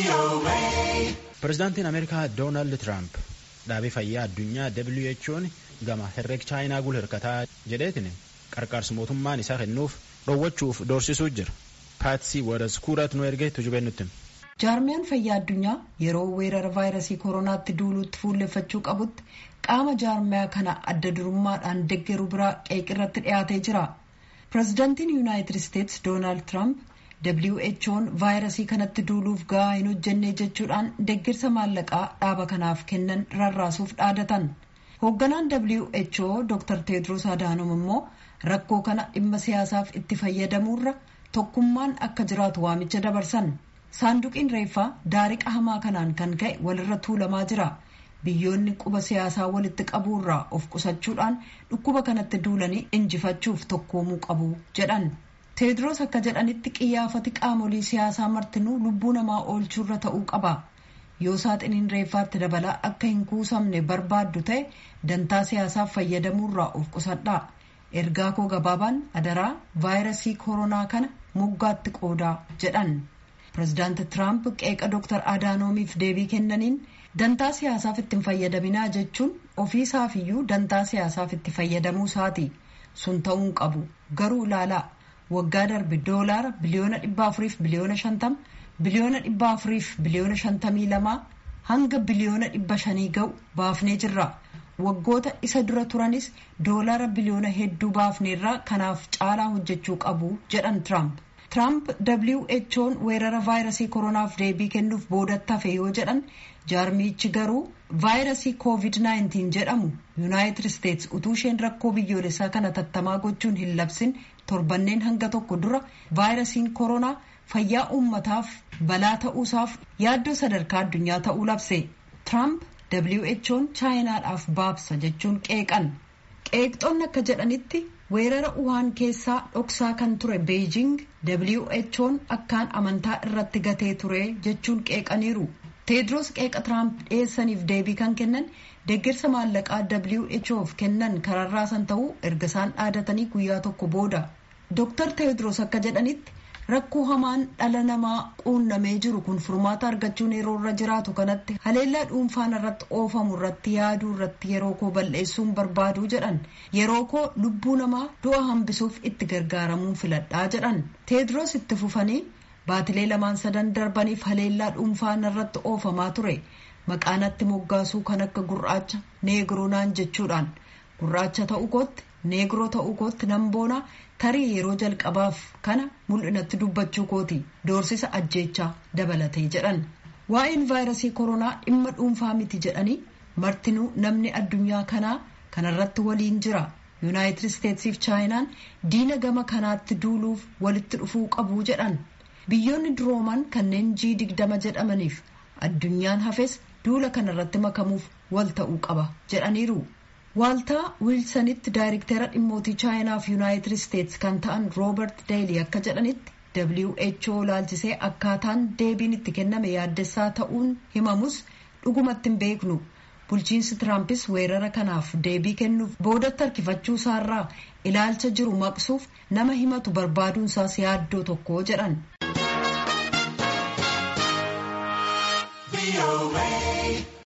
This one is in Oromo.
Pireezidaantiin Ameerikaa Doonaald Tiraamp dhaabbata fayyaa addunyaa WHO'n gama herreega chaayinaa gul hirkataa jedheetiin qarqaarsa mootummaan isaa kennuuf dhoowwachuuf doorsisuu jira. Paatsii Wadaskuuraat nu ergee tujubee nutti. Jaarmiyaan fayyaa addunyaa yeroo weerara vaayirasii kooronaatti duuluutti fuulleffachuu qabutti qaama jaarmiyaa kana adda durummaadhaan deggeru biraa qeeqirratti dhiyaatee jira. Pireezidaantiin Yuunaayitid Isteetsi Doonaald Tiraamp WHO'n vaayirasii kanatti duuluuf gahaa hin hojjenne jechuudhaan deggirsa maallaqaa dhaaba kanaaf kennan rarraasuuf dhaadatan. Hoogganaan WHO Dr. Teedros Adaanom immoo rakkoo kana dhimma siyaasaaf itti fayyadamuurra tokkummaan akka jiraatu waamicha dabarsan. Saanduqiin reeffaa daariqa hamaa kanaan kan ka'e walirra tuulamaa jira. Biyyoonni quba siyaasaa walitti qabuurraa of qusachuudhaan dhukkuba kanatti duulanii injifachuuf tokkoomuu qabu jedhan. Teedros akka jedhanitti qiyyaafati qaamolee siyaasaa martinuu lubbuu namaa oolchuurra ta'uu qaba. Yoo saaxiniin reeffaatti dabalaa akka hin kuusamne barbaaddu ta'e dantaa siyaasaaf fayyadamuurraa of qusadhaa. Ergaa koo gabaabaan adaraa vaayirasii koronaa kana moggaatti qoodaa jedhan. Pireezidaanti Tiraamp qeeqa Dr. Adaanomiif deebii kennaniin dantaa siyaasaaf itti hin fayyadaminaa jechuun ofiisaafiyyuu dantaa siyaasaaf itti fayyadamuu isaati. Sun ta'uu hin qabu. Garuu ilaalaa. waggaa darbe doolaara biliyoona dhibba afuriif biliyoona shantama biliyoona dhibba afuriif biliyoona shantamii lamaa hanga biliyoona dhibba shanii ga'u baafnee jirra waggoota isa dura turanis doolaara biliyoona hedduu baafneerraa kanaaf caalaa hojjechuu qabu jedhan tiraamp tiraamp who'n weerara vaayirasii koronaaf deebii kennuuf boodatti hafe yoo jedhan jaarmiichi garuu vaayirasii koovid 19 jedhamu yuunaayitid isteetsi utuu isheen rakkoo biyyoolessaa kana tattamaa gochuun hin labsin torbanneen hanga tokko dura vaayirasiin koronaa fayyaa uummataaf balaa ta'uusaaf yaaddoo sadarkaa addunyaa ta'uu labse tiraamp who'n chaayinaadhaaf baabsa jechuun qeeqan qeeqxoonni akka jedhanitti weerara uhaan keessaa dhoksaa kan ture beejing who'n akkaan amantaa irratti gatee ture jechuun qeeqaniiru teedros qeeqa tiraamp dhiyeessaniif deebii kan kennan deeggarsa maallaqaa whof kennan kararraasan ta'uu erga isaan dhaadatanii guyyaa tokko booda dr teedros akka jedhanitti rakkoo hamaan dhala namaa quunnamee jiru kun furmaata argachuun yeroo irra jiraatu kanatti haleellaa dhuunfaan irratti oofamu irratti yaaduu irratti yeroo koo balleessuun barbaaduu jedhan yeroo koo lubbuu namaa du'a hambisuuf itti gargaaramuun filadhaa jedhan teedros itti fufanii baatilee lamaan sadan darbaniif haleellaa dhuunfaan irratti oofamaa ture maqaanatti moggaasuu kan akka gurraacha neegiroonaan jechuudhaan gurraacha ta'uu kootti neegiroo ta'uu kootti nan boonaa tarii yeroo jalqabaaf kana mul'inatti dubbachuu kooti doorsisa ajjeechaa dabalatee jedhan waa'een vaayirasii koronaa dhimma dhuunfaa miti jedhanii martinuu namni addunyaa kanaa kanarratti waliin jira yuunaayitid isteetsiif chaayinaan diina gama kanaatti duuluuf walitti dhufuu qabuu jedhan biyyoonni durooman kanneen G digdama jedhamaniif addunyaan hafes duula kanarratti makamuuf wal ta'uu qaba jedhaniiru. Waaltaa wiilsanitti daayirektara dhimmootii chaayinaaf yuunaayitid isteetsi kan ta'an roobert deelii akka jedhanitti who laalchisee akkaataan deebiin itti kenname yaaddessaa ta'uun himamus dhugumatti hin beeknu bulchiinsi tiraampis weerara kanaaf deebii kennuuf boodatti harkifachuu isaarraa ilaalcha jiru maqsuuf nama himatu barbaaduun isaas yaaddoo tokko jedhan.